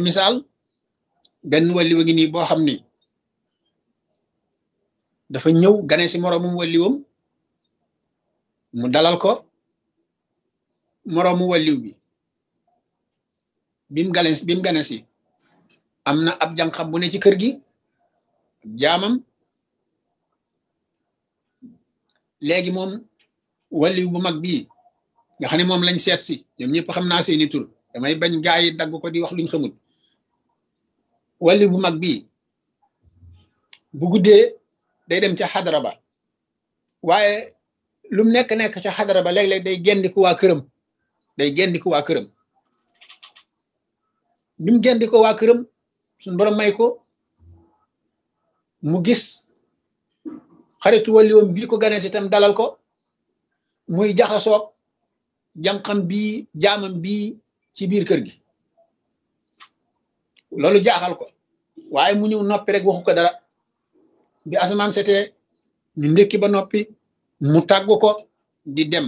misaal benn walliwa ngi nii boo xam ni dafa ñëw gane si moroomum walliwam mu dalal ko moroomu walliw bi bim gane bim gane si am na ab jànqam bu ne ci kër gi jaamam léegi moom walliw bu mag bii nga xam ne moom lañ seet si ñoom ñëpp xam naa seeni tur damay bañ gaa yi dagg ko di wax luñ xamul walliw bu mag bii bu guddee day dem ca xadara ba waaye lum nekk nekk ca xadara ba léeg-léeg day gendiku waa këram day gendiku waa këram bi mu gendiko waa këram suñ borom may ko mu gis xaritu walliwam bii ko gane si tam dalal ko muy jaxasoog jànqam bii jaamam bii ci biir kër gi loolu jaaxal ko waaye mu ñëw noppi rek waxu ko dara bi asamaan setee ñu ndékki ba noppi mu tàggu ko di dem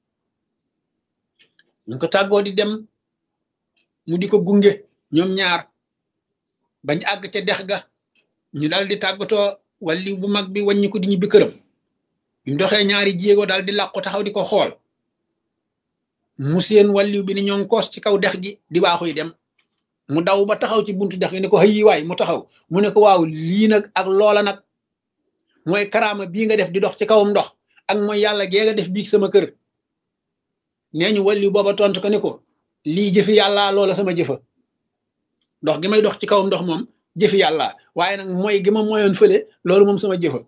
ñu ko tàggoo di dem mu di ko gunge ñoom ñaar bañ àgg ca dex ga ñu dal di tàggatoo walliw bu mag bi wàññi ko di ñibbi këram bi mu doxee ñaari jéego daal di làqu taxaw di ko xool mu seen walliw bi ni ñoo ngi koos ci kaw dex gi di waaxuy dem mu daw ba taxaw ci buntu dex gi ne ko xëyi waay mu taxaw mu ne ko waaw lii nag ak loola nag mooy karaama bii nga def di dox ci kawam ndox ak mooy yàlla gee nga def biig sama kër nee ñu walliw booba tontu ko ne ko lii jëfi yàlla loola sama jëfa ndox gi may dox ci kawam ndox moom jëfi yàlla waaye nag mooy gi ma moyoon fële loolu moom sama jëfa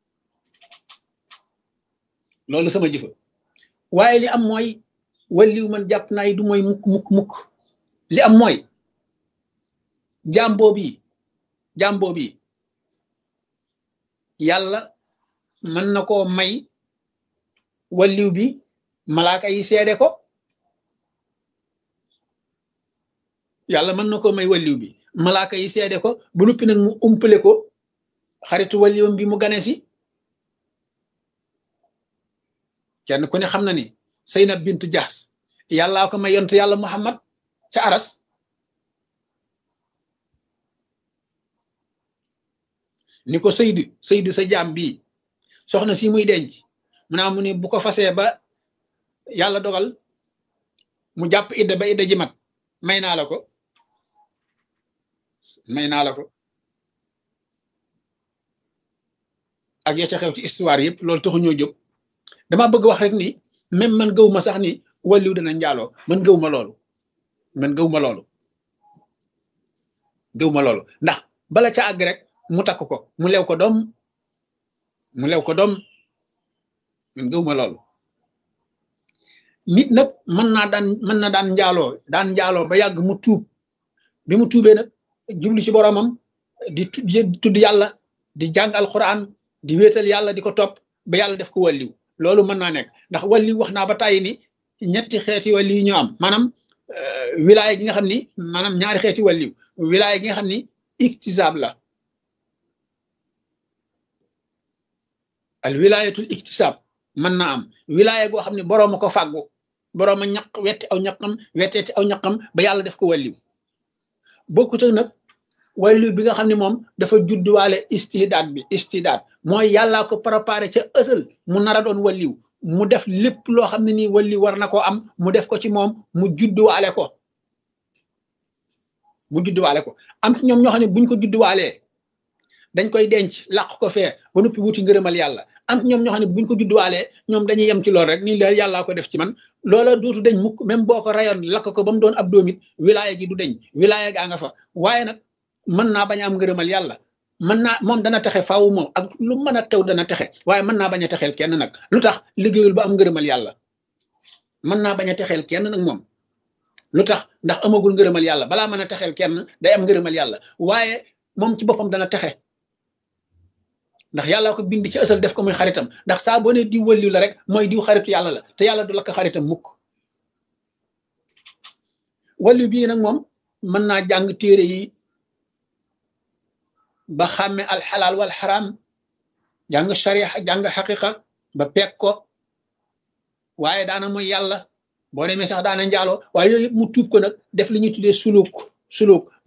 loolu sama jëfa waaye li am mooy walliw man jàpp naa du mooy mukk mukk mukk li am mooy jàmboo bi jàmboo bi yàlla mën na koo may walliw bi malaaka yi seede ko yàlla mën na koo may walliw bi malaaka yi seede ko bu noppi nag mu umpale ko xaritu walliwam bi mu gane si kenn ku ne xam na ni Seynab bintu Jaxs yàllaa ko may yontu yàlla Muhammad ca aras ni ko Seydi Seydi sa jaam bii soxna si muy denc mu naa mu ne bu ko fasee ba yàlla dogal mu jàpp idda ba idda ji mat may naa la ko may naa la ko ak ya ca xew ci histoire yëpp loolu taxu ñoo jóg dama bëgg wax rek ni même man gëw ma sax ni wàlliw dana njaaloo man gëw ma loolu man gëw ma loolu gëw ma loolu ndax bala ca àgg rek mu takk ko mu lew ko doom mu lew ko doom man gëw ma loolu nit nag mën naa daan mën na daan njaaloo daan njaaloo ba yàgg mu tuub bi mu tuubee nag jublu ci boromam di tudd yàlla di jàng alquran di wéetal yàlla di ko topp ba yàlla def ko wàlliw loolu mën naa nekk ndax wàlliw wax naa ba tàyyi ni ñetti xeeti wàlliw ñoo am maanaam wilaaya gi nga xam ni maanaam ñaari xeeti wàlliw wilaaya gi nga xam ni iktisaab la al wilaayatul iktisaab mën naa am wilaaya goo xam ne boroom a ko fàggu boroom a ñaq wetti aw ñaqam wetteeti aw ñaqam ba yàlla def ko wàlliw bokkut ak nag wàlliw bi nga xam ne moom dafa judduwaale istidaat bi istidaat mooy yàllaa ko préparé ca ësal mu nar a doon wàlliw mu def lépp loo xam ne nii wàlliw war na koo am mu def ko ci moom mu judduwaale ko mu judduwaale ko am ci ñoom ñoo xam ne buñ ko judduwaalee dañ koy denc làq ko fee ba noppi wuti ngërëmal yàlla am ñoom ñoo xam ne buñ ko judduwaalee ñoom dañuy yem ci lool rek nii la yàllaa ko def ci man loola dootu deñ mukk même boo ko rayoon lakk ko ba mu doon ab doomit wilaaya gi du deñ wilaaya gaa nga fa waaye nag mën naa bañ a am ngërëmal yàlla mën naa moom dana texe faaw moom ak lu mën a tew dana texe waaye mën naa bañ a texeel kenn nag lu tax liggéeyul ba am ngërëmal yàlla mën naa bañ a texeel kenn nag moom lu tax ndax amagul ngërëmal yàlla balaa mën a texeel kenn day am ngërëmal yàlla waaye moom ci boppam dana texe ndax yàlla ko bind ci ësal def ko muy xaritam ndax saa boo ne diw wëlliw la rek mooy diw xaritu yàlla la te yàlla du lakk xaritam mukk wàlliw bii nag moom mën naa jàng téere yi ba xàmme alxalaal wal xaraam jàng sharia jàng xaqiqa ba peeg ko waaye daana mooy yàlla boo demee sax daana njaaloo waaye yooyu yëpp mu tuub ko nag def li ñuy tuddee suluk suluk